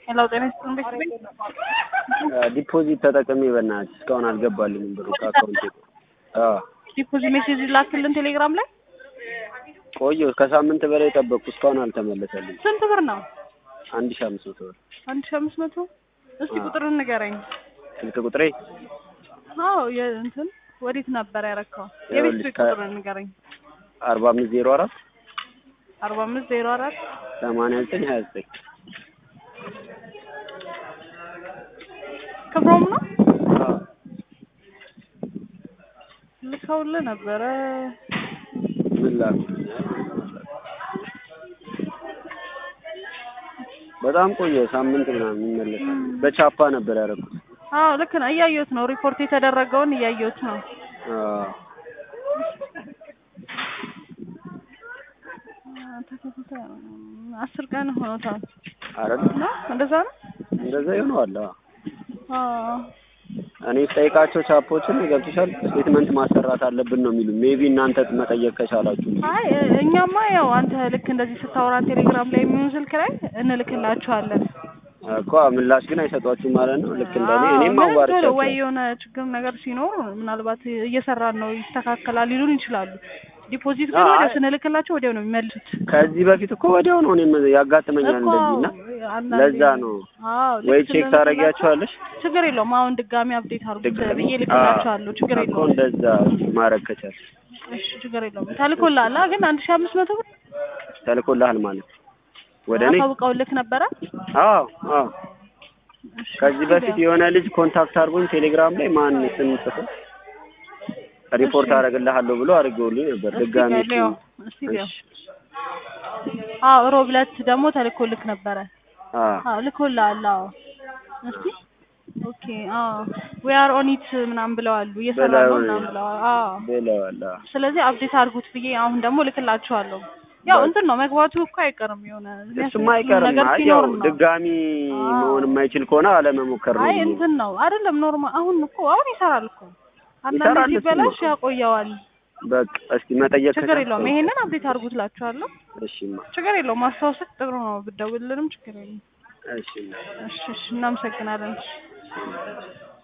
ሄሎ ጤና ይስጥልን ቤተሰብ ዲፖዚት ተጠቅሜ በእናትህ እስካሁን አልገባልኝም ብሩ ከአካውንቴ አዎ ዲፖዚት ሜሴጅ ላክልን ቴሌግራም ላይ ቆየሁ ከሳምንት በላይ ጠበቅኩ እስካሁን አልተመለሰልኝም ስንት ብር ነው አንድ ሺህ አምስት መቶ ብር አንድ ሺህ አምስት መቶ እስቲ ቁጥሩን ንገረኝ ስልክ ቁጥሬ አዎ የእንትን ወዴት ነበር ያረከው የቤት ይኸውልሽ፣ ስልክ ከ- ቁጥሩን ንገረኝ አርባ አምስት ዜሮ አራት አርባ አምስት ዜሮ አራት ሰማንያ ዘጠኝ ሀያ ዘጠኝ ክብሮም ነው አዎ ልከውልህ ነበረ ምን ላድርግ በጣም ቆየ ሳምንት ምናምን ይመለሳል በቻፓ ነበር ያደረኩት አዎ ልክ ነው እያየሁት ነው ሪፖርት የተደረገውን እያየሁት ነው አዎ አስር ቀን ሆኖታል አረግ ነው እንደዛ ነው እንደዛ ይሆነዋል አዎ አዎ እኔ ስጠይቃቸው ቻፖችን ገብቶሻል ስቴትመንት ማሰራት አለብን ነው የሚሉ ሜቢ እናንተ መጠየቅ ከቻላችሁ አይ እኛማ ያው አንተ ልክ እንደዚህ ስታወራ ቴሌግራም ላይ የሚሆን ስልክ ላይ እንልክላችኋለን እኮ ምላሽ ግን አይሰጧችሁም ማለት ነው ልክ እንደኔ አዎ፣ እኔም ምንም ቶሎ አዋርቻቸው ወይ የሆነ ችግር ነገር ሲኖር ምናልባት እየሰራን ነው ይስተካከላል ሊሉን ይችላሉ። ዲፖዚት ግን አይ- ወዲያው ስንልክላቸው ወዲያው ነው የሚመልሱት። ከዚህ በፊት እኮ ወዲያው ነው እኔም ያጋጥመኛል እኮ እንደዚህ እና አንዳንዴ- ለዛ ነው አዎ፣ ልክ ወይ ቼክ ስንልክላቸው ታደርጊያቸዋለሽ ችግር የለውም። አሁን ድጋሚ አፕዴት አድርጉት ድጋሚ ብዬ ልክላቸዋለሁ። ችግር እኮ የለውም። እንደዛ ማድረግ ከቻልሽ እሺ ችግር የለውም። ተልኮልሃል አ? ግን አንድ ሺህ አምስት መቶ ብር ተልኮልሃል ማለት ወደ እኔ አሳውቀው ልክ ነበረ። አዎ አዎ እሺ፣ ከዚህ በፊት የሆነ ልጅ ኮንታክት አድርጎኝ ቴሌግራም ላይ ማን ስም ጽፎ ሪፖርት አደርግልሃለሁ ብሎ አድርገውልኝ ነበር እስቲ ድጋሚ ቆይ ልየው፣ እስቲ ልየው። አዎ ሮብ ዕለት ደግሞ ተልኮልክ ነበረ። አዎ አዎ ልኮልሃል። አዎ እስቲ ኦኬ። አዎ ዊ አር ኦን ኢት ምናምን ብለዋሉ እየሰራ ነው ብለዋል። ምናምን ብለዋል። አዎ ብለዋል አዎ ስለዚህ አፕዴት አድርጉት ብዬ አሁን ደግሞ ልክላችኋለሁ። ያው እንትን ነው መግባቱ እኮ አይቀርም የሆነ እሱማ አይቀርም ነገር አይ ሲኖር ያው ነው። ድጋሚ አዎ። መሆን የማይችል ከሆነ አለመሞከር ነው አይ ብዬ ነው። እንትን ነው አይደለም ኖርማል። አሁን እኮ አሁን ይሰራል እኮ አንዳንድ ይሰራል እሱ ሲበላሽ ነው። ያቆየዋል። በቃ እስኪ መጠየቅ ችግር ከቻልክ የለውም። ይሄንን አፕዴት አድርጉት እላችኋለሁ። እሺማ ችግር የለውም። ማስታወስክ ጥሩ ነው። ብትደውልልንም ችግር የለም። እሺማ እሺ እሺ፣ እናመሰግናለን።